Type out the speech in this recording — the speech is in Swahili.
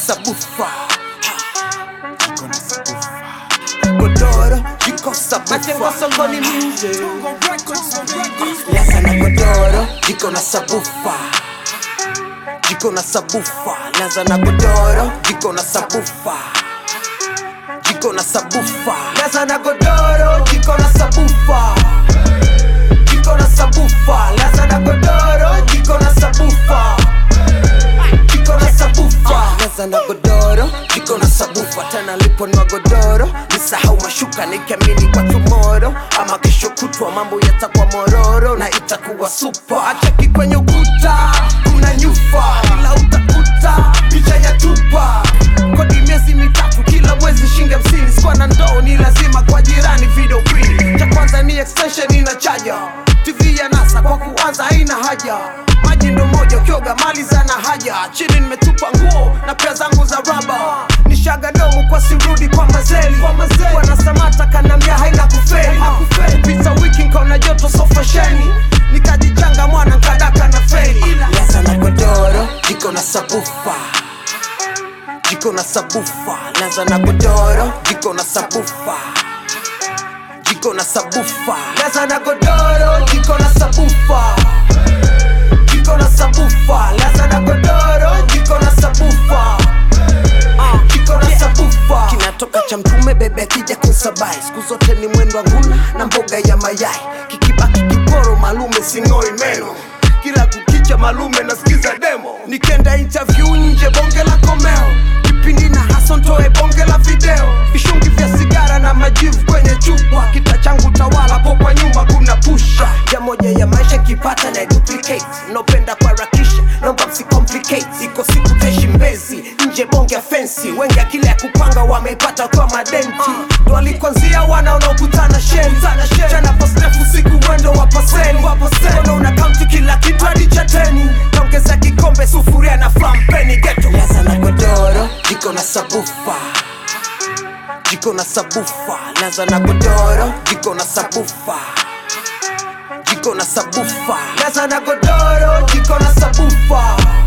sabufa jiko na sabufa godoro jiko sabufa songoni music Laza na godoro jiko na sabufa jiko na sabufa laza na godoro jiko na sabufa jiko na sabufa laza na godoro jiko na sabufa jiko na sabufa laza na godoro jiko na sabufa jiko na sabufa laza na godoro jiko na sabufa tena liponwa godoro nisahau mashuka nikiamini kwa tumoro ama kesho kutwa mambo yatakuwa mororo na itakuwa supa achaki kwenye ukuta kuna nyufa ila utakuta picha ya tupa kodi miezi mitatu kila mwezi shinge hamsini sikuwa na ndoo ni lazima kwa jirani video free cha kwanza ni extension ina chaja tv ya nasa kwa kuanza haina haja maji ndo moja ukioga mali zana haja chini nimetupa nguo na pia zangu za raba nishaga domu kwa sirudi kwa mazeli wanasamata kanambia haina kufeli kupita wiki nkaona joto sofasheni nikajichanga mwana nkadaka na feli leza na godoro jiko na sabufa jiko na sabufa laza na godoro jiko na sabufa jiko na sabufa laza na godoro jiko na sabufa jiko na sabufa laza na godoro jiko na sabufa Ah, jiko na sabufa kinatoka cha mtume bebe akija kusabai siku zote ni mwendo wa ngula na mboga ya mayai kikibaki kiporo malume sing'oi meno kila kukicha malume nasikiza demo nikenda interview nje bonge la komeo kipindi na haso ntoe bonge la video vishungi vya sigara na majivu kwenye chupa kita changu tawala po kwa nyuma kuna pusha ya moja ya maisha kipata na duplicate nopenda kuharakisha naomba msicomplicate iko siku teshi mbezi nje bonge ya fensi wengi akili ya kupanga wameipata kwa madenti ndo alikwanzia wana wanaokutana sheni chana pasrefu siku mwendo wa paseni kono una kaunti kila kitu hadi chateni naongeza kikombe sufuria na flampeni geto laza na godoro jiko na sabufa jiko na sabufa laza na godoro jiko na sabufa jiko na sabufa laza na godoro jiko na sabufa